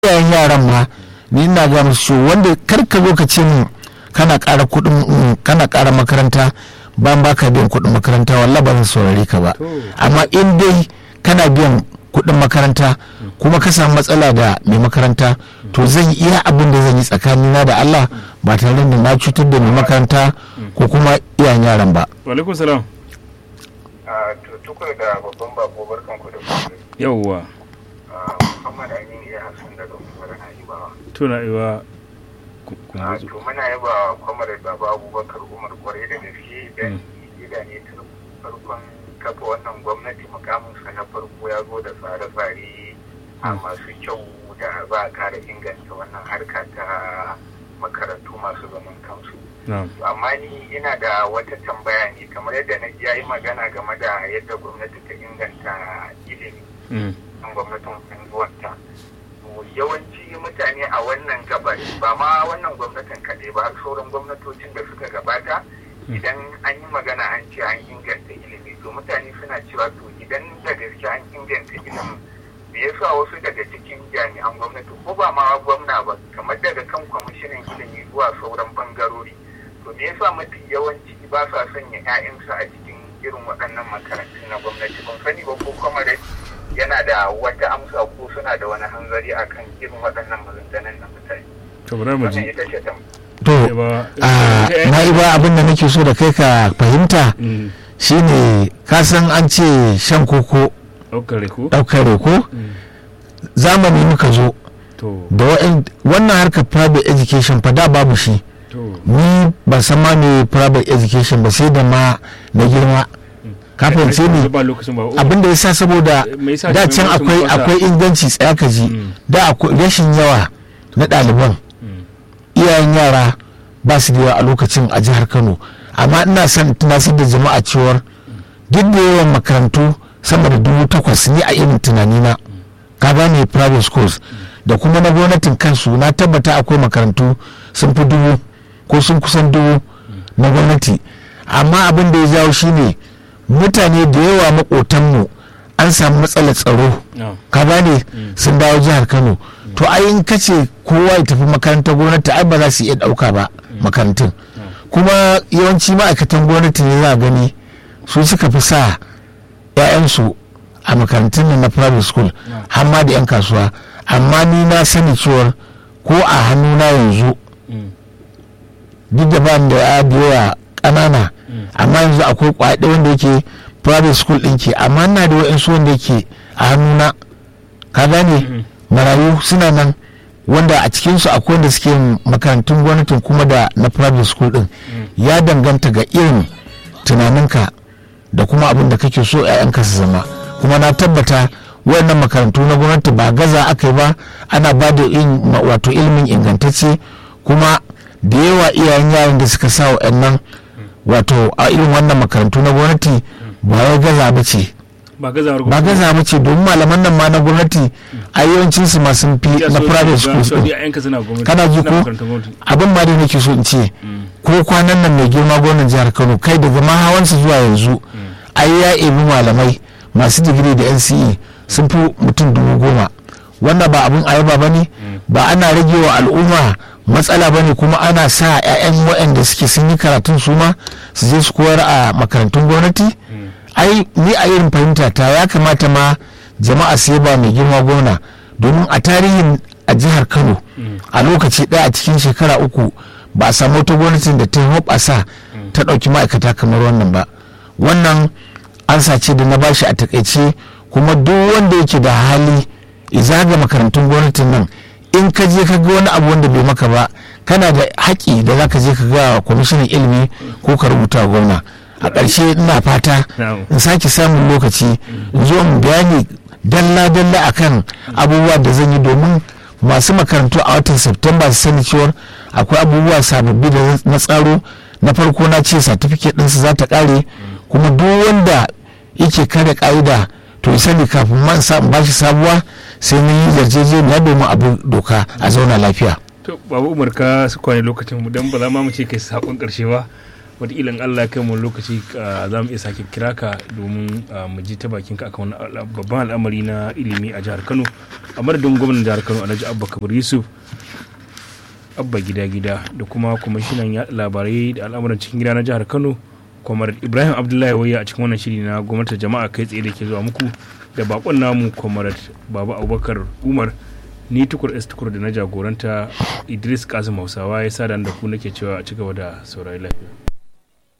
iyayen yaran ma ni ina ga musu wanda kar ka zo ka ce min kana ƙara kuɗin kana ƙara makaranta ban baka biyan kuɗin makaranta wallahi ba zan saurare ka ba amma in dai kana biyan kuɗin makaranta kuma ka samu matsala da mai makaranta to zan yi iya abin da zan yi tsakanina da Allah ba tare da na cutar da mai makaranta ko kuma iyayen yaran ba. Walaikum salam. to tukur da babban bako barkan ku da kuma Yawwa. Muhammad Aminu ya Hassan daga Umar Na'ibawa. Tuna iwa Ah, To muna yaba kwamar Baba Abubakar Umar kwarai da gaske dan gida ne tun farkon kafa wannan gwamnati mukaminsa na farko ya zo da tsare-tsare a masu kyau da za a kara inganta wannan harka ta makarantu masu zaman kansu. amma ni ina da wata tambaya ne kamar yadda na ji yi magana game da yadda gwamnati ta inganta ilimi an gwamnatin unguwarta yawanci mutane a wannan gabar ba ma wannan gwamnatin kaɗai ba har sauran gwamnatocin da suka gabata idan an yi magana an ce an inganta ilimi to mutane suna cewa to idan da gaske an inganta ilimin me yasa wasu daga cikin jami'an gwamnati ko ba ma gwamna ba kamar daga kan kwamishinan ilimi zuwa sauran bangarori to me yasa mafi yawanci ba sa sanya 'ya'yansu a cikin irin waɗannan makarantun na gwamnati ban sani ba ko kuma yana da wata amsa ko suna da wani hanzari akan irin waɗannan maganganun na mutane To bari mu wannan ji. ita ce tam To na iba abin da nake so da kai ka fahimta shine ka san an ce shan koko Ɗaukar ko? ɗaukar reko zamani muka zo To, da wa'in- wannan harkar private education fa da babu shi to. ni ban san ma me private education ba sai da ma na girma ka fahimce ni Ba lokacin ba. abin da ya sa saboda Me yasa da shi can lokacin akwai ba sa- akwai inganci tsaya ka ji Mm. da akwai rashin yawa na ɗaliban Mm. iyayen yara ba su da yawa a lokacin a jihar kano amma ina son tunasar da jama'a cewar duk da yawan makarantu sama da dubu takwas ni a irin tunanina ka gane private schools da kuma na gwamnatin kansu na tabbata akwai makarantu sun fi dubu ko sun kusan dubu na gwamnati amma abin da ya jawo shine mutane da yawa makotanmu an samu matsalar tsaro Ah. ka gane sun dawo jihar kano to ai in ka ce kowa ya tafi makarantar gwamnati ai ba za su iya dauka ba makarantun kuma yawanci ma'aikatan gwamnati ne za a gani su suka fi sa 'ya'yansu a makarantun nan na private school har ma da 'yan kasuwa amma ni na sani cewar ko a hannuna yanzu Mm. duk da ba ni da ya biyowa ƙanana amma yanzu akwai kwaɗe wanda yake private school ɗin ke amma ina da wa'insu wanda yake a hannuna ka gane marayu suna nan wanda a cikinsu akwai wanda suke yin makarantun gwamnatin kuma da na private school ɗin ya danganta ga irin tunaninka da kuma abin da kake so 'ya'yanka su zama kuma na tabbata wayannan makarantu na gwamnati ba gaza aka yi ba ana ba da in- ma- wato ilimin ingantacce kuma da yawa iyayen yaran da suka sa wa'annan wato a irin wannan makarantu na gwamnati ba wai gaza ba ce Ba gazawar ba gaza ba ce domin malaman nan ma na gwamnati a yawancin su ma sun fi Ya na so- private ga- schools so din. dai 'ya'yanka suna gwamnati. Kana ji suna ko? makarantar gwamnati. abin ma da nake so in ce ko kwanan nan mai girma gwamnan jihar kano kai daga ma hawansa zuwa yanzu ai ya ebi malamai masu digiri da nce sun fi mutum dubu goma wannan ba abin ayaba ba ne ba ana rage wa al'umma matsala ba ne kuma ana sa 'ya'yan waɗanda suke sun yi karatun su ma su je su koyar a makarantun gwamnati ai ni a irin fahimta ta ya kamata ma jama'a su ba mai girma gwamna domin a tarihin a jihar kano a lokaci ɗaya a cikin shekara uku ba a samu wata gwamnatin da ta hoɓasa ta ɗauki ma'aikata kamar wannan ba wannan an sace da na bashi a takaice kuma duk wanda yake da hali izaga makarantun gwamnatin nan in ka je ka ga wani abu wanda bai maka ba kana da haƙi da za ka je ka ga wa kwamishinan ilimi ko ka rubuta wa gwamna a ƙarshe ina fata Na'am. in sake samun lokaci in zo in bayani dalla-dalla akan abubuwa da zan yi domin masu makarantu a watan Septemba su sani cewar akwai abubuwa sababbi da na tsaro na farko na ce certificate ɗinsu za ta ƙare kuma duk wanda yake kare ƙa'ida to ya sani kafin man sa ba shi sabuwa sai mun yi yarjejeniya domin abu doka a zauna lafiya To, babu Umar ka su kwane lokacin mu dan ba za ma mu ce kai sakon karshe ba. wataƙila in Allah ya kai mu lokaci ah, za mu iya sake kira ka domin ah, mu ji ta bakin ka akan wani ala- babban al'amari na ilimi a jihar Kano a madadin gwamnan jihar Kano Alhaji Abba Kabir Yusuf abba gida gida da kuma kwamishinan yaɗa labarai da al'amuran cikin gida na jihar kano kwamar ibrahim abdullahi waya a cikin wannan shiri na gwamnatin jama'a kai tsaye da ke zuwa muku da bakon namu kwamar baba abubakar umar ni tukur s tukur da na jagoranta idris kasim hausawa ya sa da ku nake cewa a cigaba da saurari lafiya